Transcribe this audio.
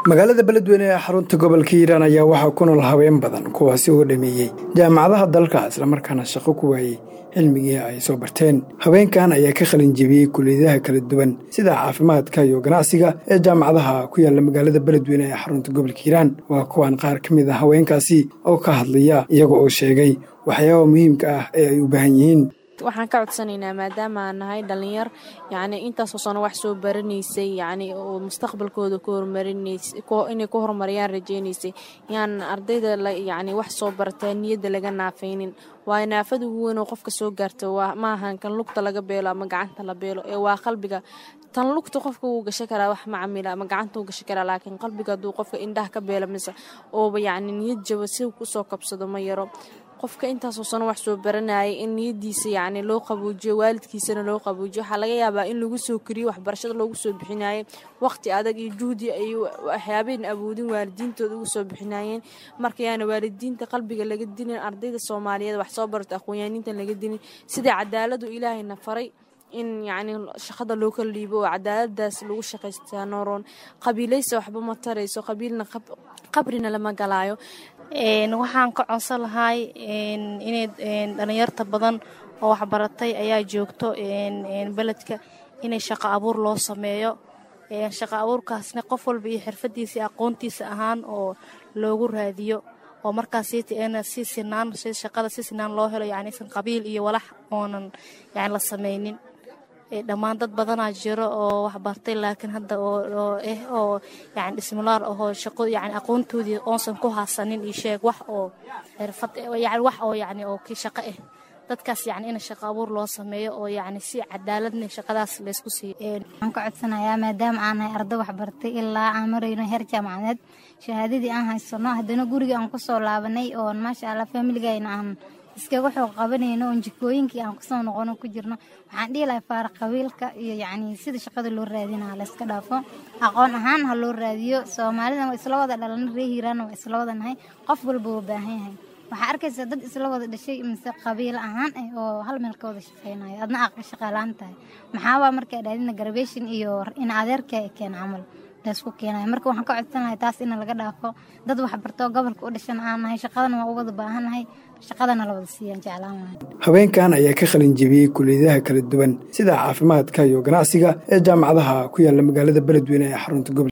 magaalada beledweyne ee xarunta gobolka hiiraan ayaa waxaa ku nool haween badan kuwaasi oo dhameeyey jaamacadaha dalka islamarkaana shaqo ku waayey cilmigii ay soo barteen haweenkan ayaa ka qalin jebiyey kuliyadaha kala duwan sida caafimaadka iyo ganacsiga ee jaamacadaha ku yaalla magaalada beledweyne ee xarunta gobolka hiiraan waa kuwan qaar ka mid a haweenkaasi oo ka hadlaya iyaga oo sheegay waxyaaba muhiimka ah ee ay u baahan yihiin waxaan ka codsanaynaa maadaama aan nahay dhalinyar yacni intaasoo sano wax soo baranaysay yacni oo mustaqbalkooda ku horumarinaysay inay ku horumariyaan rajaynaysay yaan ardayda yacni wax soo barataa niyadda laga naafaynin waayo naafada ugu weyn oo qofka soo gaarta waa maahan kan lugta laga beelo ama gacanta la beelo ee waa qalbiga tan lugta qofka wuu gashan karaa wax macamila ama gacanta wuu gashan karaa laakiin qalbiga hadduu qofka indhaha ka beelo mise ooba yacni niyad jaba si kusoo kabsado ma yaro qofka intaasoo sano wax soo baranayay in niyadiisa yacni loo qabuujiyo waalidkiisana loo qabuujiyo waxaa laga yaabaa in lagu soo koriyo waxbarashada loogu soo bixinayay waqti adag iyo juhdi ay waxyaabeen awoodin waalidiintooda ugu soo bixinayeen marka yaana waalidiinta qalbiga laga dilin ardayda soomaaliyeed wax soo barata aqoonyaaniinta laga dilin sidai cadaaladu ilaahayna faray in yacni shaqada loo kala dhiibo oo cadaaladaas lagu shaqaystaa nooroon qabiilaysa waxba ma tarayso qabiilna qabrina lama galaayo waxaan ka codsan lahay inay dhalinyarta badan oo waxbaratay ayaa joogto beledka inay shaqo abuur loo sameeyo shaqo abuurkaasna qof walba iyo xirfadiisa aqoontiisa ahaan oo loogu raadiyo oo markaas si sinaan shaqada si sinaan loo helo yacniisan qabiil iyo walax oonan yani la samaynin dhammaan dad badanaa jiro oo waxbartay laakiin hadda oo eh oo yani dhismulaar ahoo shaqo yani aqoontoodii oonsan ku haasanin iyo sheeg wax oo xirfad yani wax oo yani oo kii shaqo ah dadkaas yani in shaqo abuur loo sameeyo oo yani si cadaaladna shaqadaas laysku siiyo waxaan ka codsanayaa maadaama aan nahay arday waxbartay ilaa aan marayno heer jaamacadeed shahaadadii aan haysano haddana guriga aan kusoo laabanay oo maasha allah faamiligayna aan iskaga xoog qabanayno oon jikooyinkii aan kusoo noqono ku jirno waxaan dhihi lahay faara qabiilka iyo yacni sida shaqada loo raadinaa layska dhaafo aqoon ahaan ha loo raadiyo soomaalida waa isla wada dhalan ree hiiraanna waa isla wada nahay qof walba wuu baahan yahay waxaa arkaysaa dad isla wada dhashay mise qabiil ahaan ah oo hal meel ka wada shaqeynayo adna aa shaqaalaan tahay maxaabaa markaa dhaadina garbation iyo in adeerka keen camal laysku keenayo marka waxaan ka codsan lahay taas in laga dhaafo dad waxbartoo gobolka u dhashan aan nahay shaqadana waa u wada baahannahay shaqadana la wada siiyaan jeclaan lahay haweenkan ayaa ka qalin jebiyey kuliyadaha kala duwan sida caafimaadka iyo ganacsiga ee jaamacadaha ku yaalla magaalada beledweyne ee xarunta gobolka